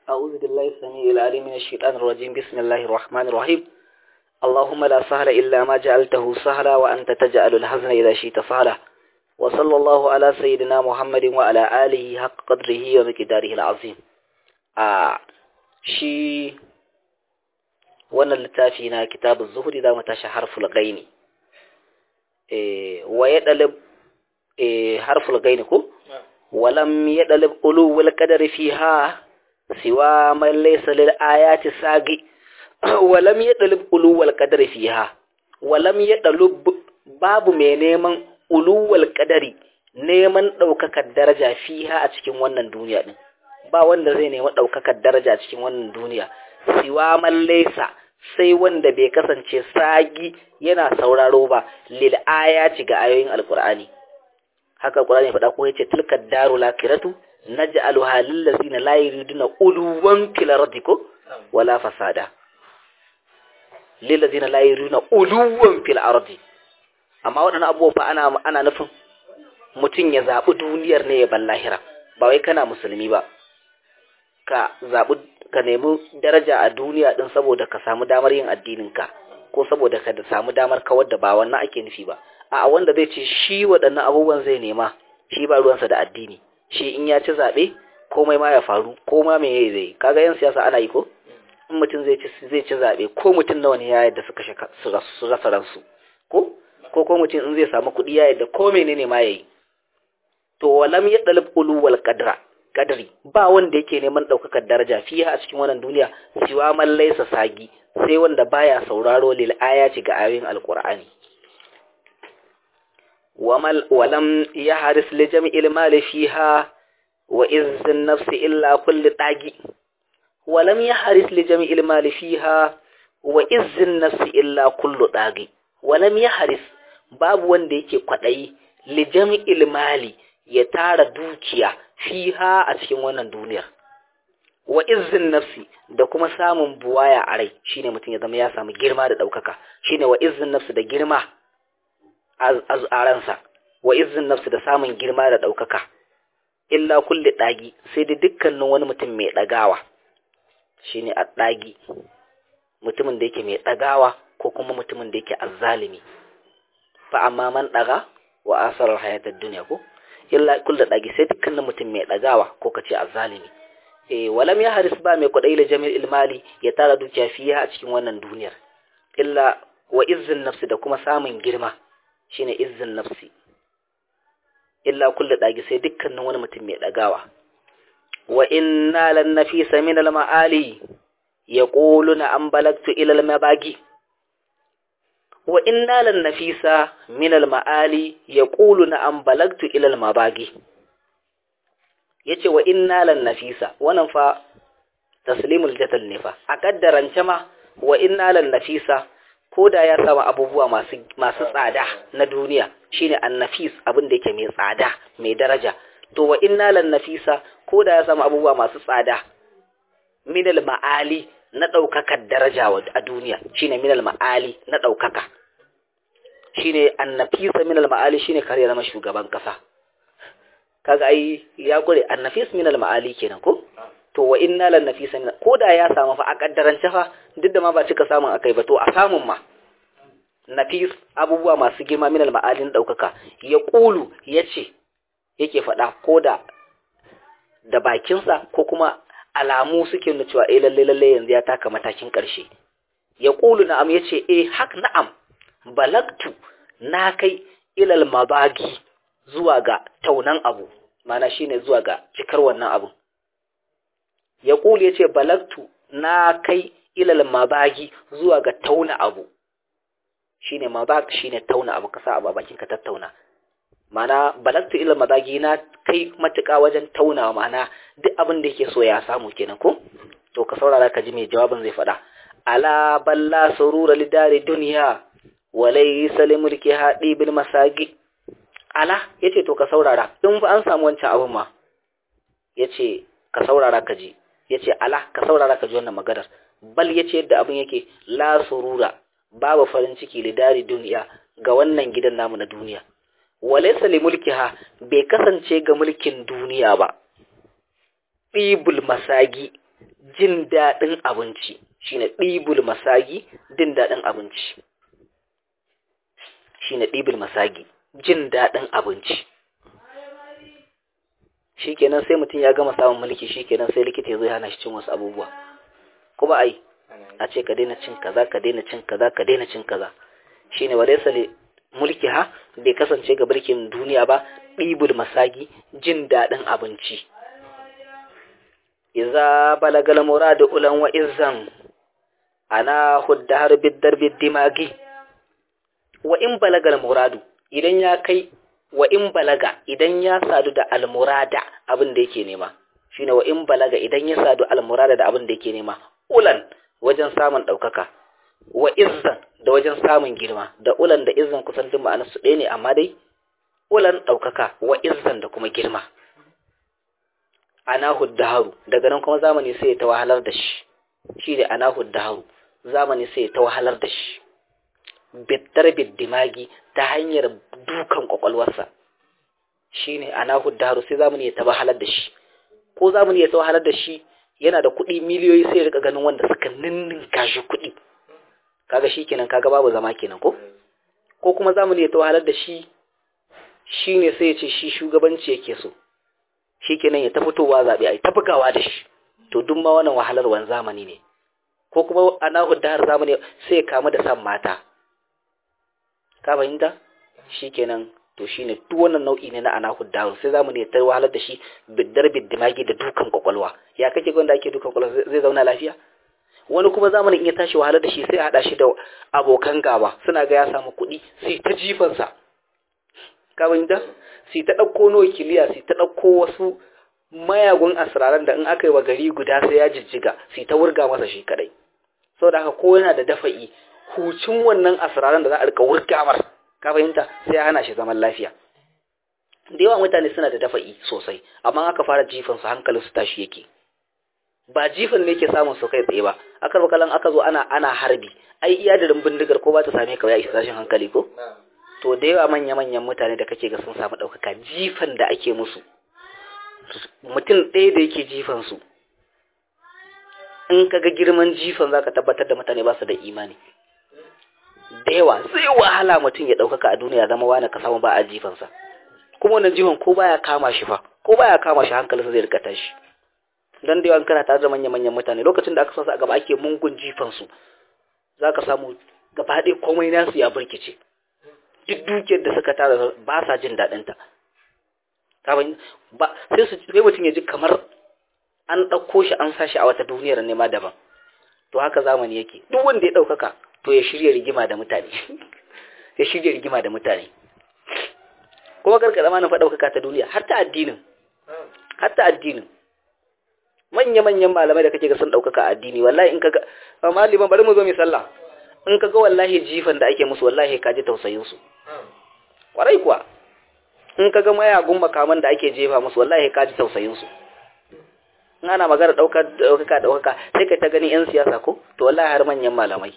أعوذ بالله السميع العليم من الشيطان الرجيم بسم الله الرحمن الرحيم اللهم لا سهل إلا ما جعلته سهلا وأنت تجعل الحزن إذا شئت سهلا وصلى الله على سيدنا محمد وعلى آله حق قدره ومقداره العظيم آه شي wannan littafi na kitabun zuhuri za mu tashi harful gaini wa ya dalib harful gaini ko walam ya dalib uluwul qadari fiha siwa man laysa lil ayati sagi walam ya dalib uluwul qadari fiha walam ya dalib babu mai neman uluwul qadari neman daukakar daraja fiha a cikin wannan duniya din ba wanda zai nemi daukakar daraja a cikin wannan duniya siwa man laysa sai wanda bai kasance sagi yana sauraro ba lil ayati ga ayoyin alqur'ani haka alqur'ani faɗa ko yace tilka darul akhiratu naj'aluha lil ladzina la yuriduna uluwan fil ardi ko wala fasada lil ladzina la yuriduna uluwan fil ardi amma waɗannan abubuwa fa ana ana nufin mutum ya zaɓi duniyar ne ya ballahira ba wai kana musulmi ba ka zaɓi ka nemi daraja a duniya din saboda ka samu damar yin addininka ko saboda ka samu damar kawar da ba wannan ake nufi ba a wanda zai ce shi waɗannan abubuwan zai nema shi ba ruwansa da addini shi in ya ci zaɓe komai ma ya faru ko ma me zai kaga yan siyasa ana yi ko in mutum zai ci zai ci zaɓe ko mutum nawa ne ya yadda suka su rasa ransu ko ko ko mutum in zai samu kuɗi ya yadda ko menene ma yayi to walam ya dalib uluwal qadra kadari ba wanda yake neman ɗaukakar daraja fiye a cikin wannan duniya siwa man laisa sagi sai wanda baya sauraro lil ayati ga ayoyin alqur'ani wamal walam yahris li jam'il mali fiha wa izzin nafsi illa kulli tagi walam yahris li jam'il mali fiha wa izzin nafsi illa kullu tagi walam yahris babu wanda yake kwadayi li jam'il mali ya tara dukiya fiha a cikin wannan duniyar wa izzin nafsi da kuma samun buwaya a rai shine mutum ya zama ya samu girma da ɗaukaka shine wa izzin nafsi da girma a ransa wa izzin nafsi da samun girma da ɗaukaka illa kulli ɗagi sai da dukkanin wani mutum mai ɗagawa shine a ɗagi mutumin da yake mai ɗagawa ko kuma mutumin da yake azzalimi fa amma man ɗaga wa asarar hayatar duniya ko illa kullu dagi sai dukkanin mutum mai dagawa ko kace azzalimi eh walam ya haris ba mai kudai la jami'il ilmali ya tara dukiya fiya a cikin wannan duniyar illa wa izzin nafsi da kuma samun girma shine izzin nafsi illa kullu dagi sai dukkanin wani mutum mai dagawa wa inna lan nafisa min al ma'ali yaquluna an balagtu ila al mabagi wa inna lan nafisa min al ma'ali yaquluna an balagtu ila al mabagi yace wa inna lan nafisa wannan fa taslimul jatal ne fa a kaddarance ma wa inna lan nafisa koda ya samu abubuwa masu masu tsada na duniya shine annafis abin da yake mai tsada mai daraja to wa inna lan nafisa koda ya samu abubuwa masu tsada min al ma'ali na ɗaukakar daraja a duniya shine minal ma'ali na ɗaukaka shine annafisa minal ma'ali shine kar ya zama shugaban ƙasa kaga ai ya gure annafis minal ma'ali kenan ko to wa inna lan nafisa min ko da ya samu fa a kaddarance fa duk da ma ba cika samun akai ba to a samun ma nafis abubuwa masu girma minal ma'alin ɗaukaka ya ƙulu ya ce yake faɗa ko da da bakinsa ko kuma alamu suke nuna cewa eh lalle lalle yanzu ya taka matakin ƙarshe ya ƙulu na'am ya ce eh hak na'am balagtu na kai ilal mabagi zuwa ga taunan abu mana shine zuwa ga cikar wannan abu ya ƙulu ya ce balagtu na kai ilal mabagi zuwa ga tauna abu shine mabag shine tauna abu ka sa abu a bakin ka tattauna mana balagtu ilal mabagi na kai matuƙa wajen taunawa mana duk abin da yake so ya samu kenan ko to ka saurara ka ji mai jawabin zai faɗa ala balla surura lidari duniya walai sali mulki haɗi bil masagi ala yace to ka saurara in fa an samu wancan abin ma yace ka saurara ka ji yace ala ka saurara ka ji wannan maganar bal yace yadda abin yake la surura babu farin ciki lidari duniya ga wannan gidan namu na duniya walaisa li mulkiha bai kasance ga mulkin duniya ba ɗibul masagi jin daɗin abinci shine ɗibul masagi jin daɗin abinci shine ɗibul masagi jin daɗin abinci shikenan sai mutum ya gama samun mulki shikenan sai likita ya zo hana shi cin wasu abubuwa kuma ai a ce ka daina cin kaza ka daina cin kaza ka daina cin kaza shine walaysa mulki ha bai kasance ga birkin duniya ba ɗibul masagi jin daɗin abinci iza balagal muradu ulan wa izzan ana huddar biddar biddimagi wa in balagal muradu idan ya kai wa in balaga idan ya sadu da almurada abin da yake nema shine wa in balaga idan ya sadu almurada da abin da yake nema ulan wajen samun ɗaukaka wa izzan da wajen samun girma da ulan da izzan kusan duk ma'anar su ɗaya ne amma dai ulan ɗaukaka wa izzan da kuma girma anahu daharu daga nan kuma zamani sai ya ta wahalar da shi shi ne anahu daharu zamani sai ya ta wahalar da shi biddar biddimagi ta hanyar dukan kwakwalwarsa shi ne anahu daharu sai zamani ya ta wahalar da shi ko zamani ya ta wahalar da shi yana da kuɗi miliyoyi sai ya rika ganin wanda suka ninninka shi kuɗi kaga shi kenan kaga babu zama kenan ko ko kuma zamani ya ta wahalar da shi shi ne sai ya ce shi shugabanci yake so shi kenan ya ta fitowa zaɓe a yi ta bugawa da shi to duk ma wannan wahalarwan zamani ne ko kuma ana hudar zamani sai ya kamu da san mata ka fahimta shi kenan to shi ne duk wannan nau'i ne na ana hudar sai zamani ya ta wahalar da shi biddar biddimagi da dukan kwakwalwa ya kake gwanda ake dukan kwakwalwa zai zauna lafiya wani kuma zamanin in ya tashi wahalar da shi sai a haɗa shi da abokan gaba suna ga ya samu kuɗi sai ta jifansa ka fahimta sai ta ɗauko nokiliya sai ta ɗauko wasu mayagun asiraran da in aka yi wa gari guda sai ya jijjiga sai ta wurga masa shi kadai sau da haka ko yana da dafa'i hucin wannan asiraran da za a rika wurga mar ka fahimta sai ya hana shi zaman lafiya da yawa mutane suna da dafa'i sosai amma aka fara jifan su hankalin su tashi yake ba jifan ne ke samun su kai tsaye ba aka bakalan aka zo ana ana harbi ai iya da bindigar ko ba ta same ka ya isa tashin hankali ko to da yawa manya-manyan mutane da kake ga sun samu ɗaukaka jifan da ake musu mutum ɗaya da yake jifan su in ka ga girman jifan za ka tabbatar da mutane ba su da imani da yawa sai wahala mutum ya ɗaukaka a duniya zama wani ka samu ba a jifansa kuma wannan jifan ko baya kama shi fa ko baya kama shi hankalinsa zai rika tashi dan da yawan kana tare da manya-manyan mutane lokacin da aka sa su a gaba ake mungun jifan su za ka samu gaba ɗaya komai nasu ya burkice duk dukiyar da suka tara ba sa jin daɗinta ba sai su sai mutum ya ji kamar an ɗauko shi an sashi a wata duniyar nema daban to haka zamani yake duk wanda ya ɗaukaka to ya shirya rigima da mutane ya shirya rigima da mutane kuma karka zama na ɗaukaka ta duniya har ta addinin har ta addinin manya-manyan malamai da kake ga sun ɗaukaka a addini wallahi in kaga amma liman bari mu zo mai sallah in kaga wallahi jifan da ake musu wallahi ka ji tausayin su kwarai kuwa in kaga mayagun makaman da ake jefa musu wallahi ka ji tausayin su in ana magana ɗaukar ɗaukaka ɗaukaka sai ka ta gani yan siyasa ko to wallahi har manyan malamai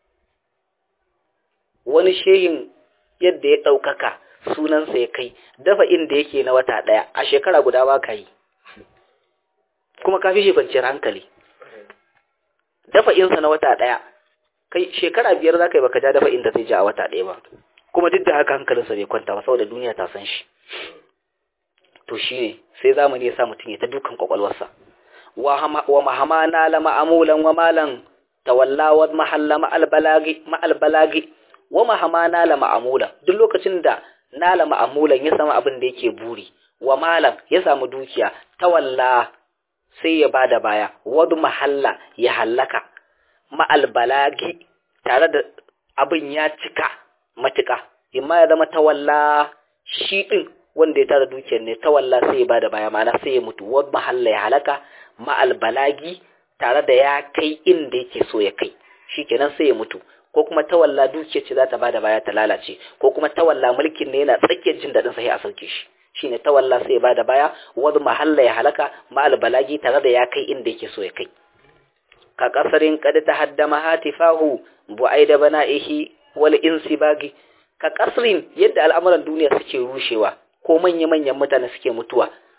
wani shehin yadda ya ɗaukaka sunansa ya kai dafa inda yake na wata ɗaya a shekara guda ba ka yi kuma ka fi shi kwanciyar hankali dafa insa na wata ɗaya kai shekara biyar za ka yi baka ja dafa inda zai ja a wata ɗaya ba kuma duk da haka hankalinsa bai kwanta ba saboda duniya ta san shi to shi ne sai zamani ya sa mutum ya ta dukan kwakwalwarsa wa mahama na la ma'amulan wa malan tawalla wa mahalla ma'albalagi ma'albalagi wa mahama na la ma'amula duk lokacin da nala ma'amulan ya samu abin da yake buri wa malam ya samu dukiya tawalla sai ya bada baya wadu mahalla ya hallaka ma'albalagi tare da abin ya cika matuka imma ya zama tawalla shi din wanda ya tara dukiyar ne tawalla sai ya bada baya mana sai ya mutu wadu mahalla ya halaka ma'albalagi tare da ya kai inda yake so ya kai shikenan sai ya mutu ko kuma tawalla dukiyar ce za ta bada baya ta lalace ko kuma tawalla mulkin ne yana tsakiyar jin daɗin sai a sauke shi shine tawalla sai ya bada baya wadu mahalla ya halaka ma'al balagi tare da ya kai inda yake so ya kai ka kasarin kad tahaddama hatifahu bu'aida bana'ihi wal insibagi ka kasrin yadda al'amuran duniya suke rushewa ko manya manyan mutane suke mutuwa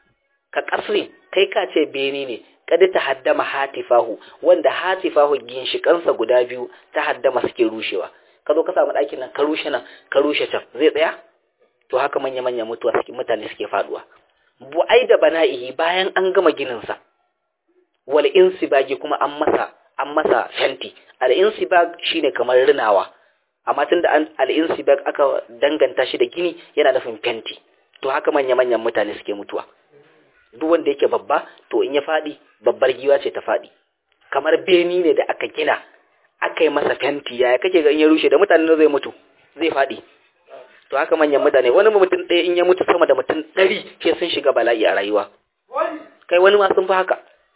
ka kasrin kai ka ce beni ne kada ta haddama hatifahu wanda hatifahu ginshikansa guda biyu ta haddama suke rushewa ka zo ka samu ɗakin nan ka rushe nan ka rushe can zai tsaya to haka manya manya mutuwa suke mutane suke faduwa bu'ai da bana'ihi bayan an gama ginin sa wal insibagi kuma an masa an masa fenti al insibag shine kamar rinawa amma tunda an al insibag aka danganta shi da gini yana nufin fenti to haka manya manyan mutane suke mutuwa duk wanda yake babba to in ya faɗi babbar giwa ce ta faɗi kamar beni ne da aka gina aka yi masa fenti yaya kake ga in ya rushe da mutane zai mutu zai faɗi to haka manyan mutane wani mutum ɗaya in ya mutu sama da mutum ɗari ke sun shiga bala'i a rayuwa kai wani ma sun fi haka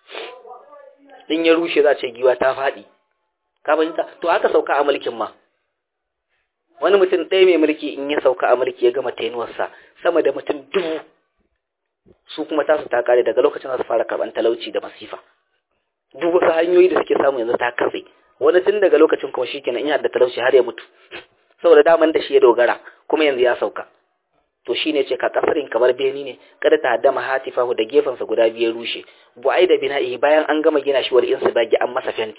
in ya rushe za ce giwa ta faɗi ka fahimta to haka sauka a mulkin ma wani mutum ɗaya mai mulki in ya sauka a mulki ya gama tenuwarsa sama da mutum dubu su kuma tasu ta kare daga lokacin da su fara karban talauci da masifa duk wasu hanyoyi da suke samu yanzu ta katse wani tun daga lokacin kuma shikenan in da talauci har ya mutu saboda daman da shi ya dogara kuma yanzu ya sauka to shine ce ka kasarin kamar beni ne kada ta haddama hatifahu da gefensa guda biyu rushe bu'ai da bina'i bayan an gama gina shi wal insu bagi an masa fenti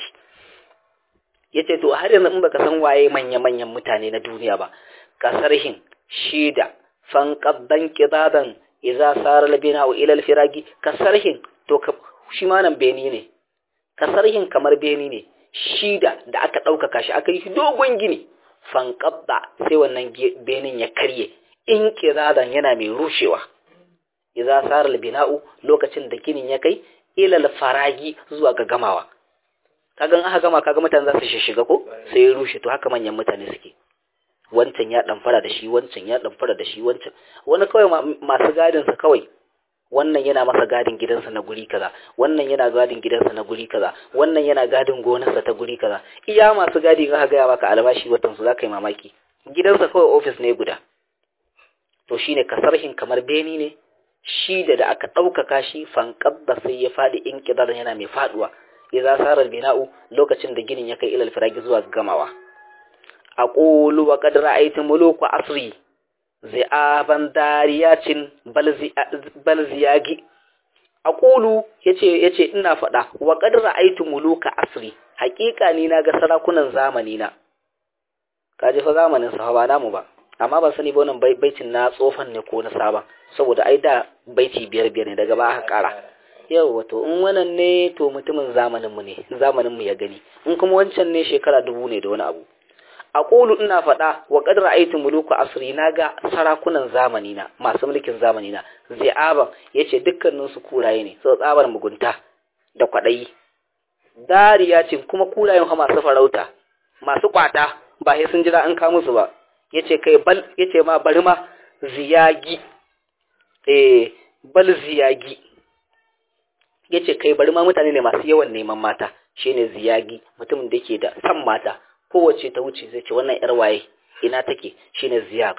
yace to har yanzu in baka san waye manya manyan mutane na duniya ba kasarhin shida fanqabban qidadan idza sara al-bina'u ila al-firagi kasarhin to shi ma nan beni ne kasarhin kamar beni ne shida da aka ɗaukaka shi aka yi shi dogon gini fanqabba sai wannan benin ya karye in kiradan yana mai rushewa idza sara al-bina'u lokacin da ginin ya kai ila al-faragi zuwa ga gamawa kagan aka gama kaga mutane za su shiga ko sai ya rushe to haka manyan mutane suke wancan ya fara da shi wancan ya fara da shi wancan wani kawai masu gadin sa kawai wannan yana masa gadin gidansa na guri kaza wannan yana gadin gidansa na guri kaza wannan yana gadin gonarsa ta guri kaza iya masu gadi ga ga maka albashi watan su zaka yi mamaki gidansa kawai office ne guda to shine kasarhin kamar beni ne shi da da aka ɗaukaka shi fankabba sai ya faɗi in kidar yana mai faduwa idza sara bina'u lokacin da ginin ya kai ilal firagi zuwa gamawa aqulu wa qad ra'aytu muluku asri zi'aban dariyacin bal ziyagi aqulu yace yace ina faɗa wa qad ra'aytu muluka asri haƙiƙa ni na ga sarakunan zamani na kaje fa zamanin sa ba namu ba amma ban sani ba wannan baitin na tsofan ne ko na sabon saboda ai da baiti biyar biyar ne daga ba aka ƙara yau wato in wannan ne to mutumin zamanin mu ne zamanin mu ya gani in kuma wancan ne shekara dubu ne da wani abu aqulu ina faɗa wa qad ra'aytu muluku asri naga sarakunan zamani na masu mulkin zamani na zi'aban yace dukkanin su kuraye ne so tsabar mugunta da kwadayi dariyacin kuma kurayen ha masu farauta masu kwata ba sai sun jira an ka musu ba yace kai bal yace ma bari ma ziyagi eh bal ziyagi yace kai bari ma mutane ne masu yawan neman mata shine ziyagi mutumin da yake da san mata kowace ta wuce zai ce wannan yar waye ina take shine ziyag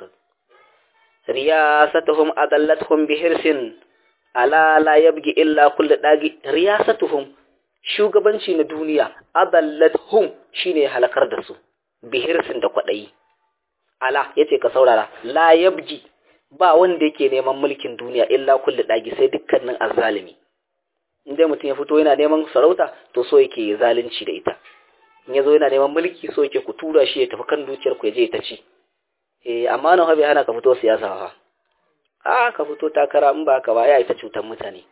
riyasatuhum adallatuhum bihirsin ala la yabgi illa kullu dagi riyasatuhum shugabanci na duniya adallatuhum shine halakar da su bihirsin da kwadayi ala yace ka saurara la yabgi ba wanda yake neman mulkin duniya illa kullu dagi sai dukkanin azzalimi inda mutum ya fito yana neman sarauta to so yake zalunci da ita in yazo yana neman mulki so yake ku tura shi ya tafi kan dukiyar ku ya je ta ci eh amma nan bai hana ka fito siyasa fa a ka fito takara in ba ka ba ya ita cutar mutane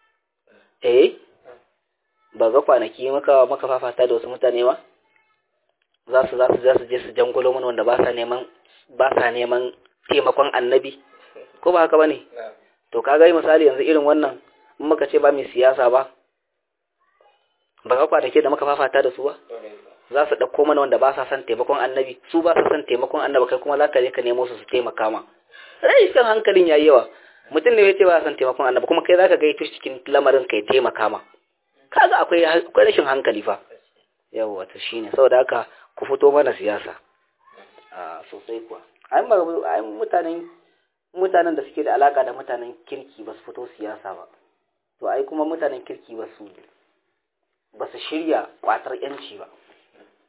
eh ba ga kwanaki maka maka fafata da wasu mutane ba za su za su za su je su jangulo mana wanda ba sa neman ba sa neman taimakon annabi ko ba haka bane to kaga misali yanzu irin wannan in muka ce ba mai siyasa ba ba ga kwanake da muka fafata da su ba za su ɗauko mana wanda ba sa son taimakon annabi su ba sa son taimakon annabi kai kuma za ka je ka nemo su su taimaka ma rai kan hankalin yayi yawa mutum ne ya ce ba sa son taimakon annabi kuma kai za ka gaito cikin lamarin ka ya taimaka ma kaga akwai akwai rashin hankali fa yawa to shine saboda haka ku fito mana siyasa a sosai kuwa ai ai mutanen mutanen da suke da alaka da mutanen kirki ba su fito siyasa ba to ai kuma mutanen kirki ba su ba su shirya kwatar yanci ba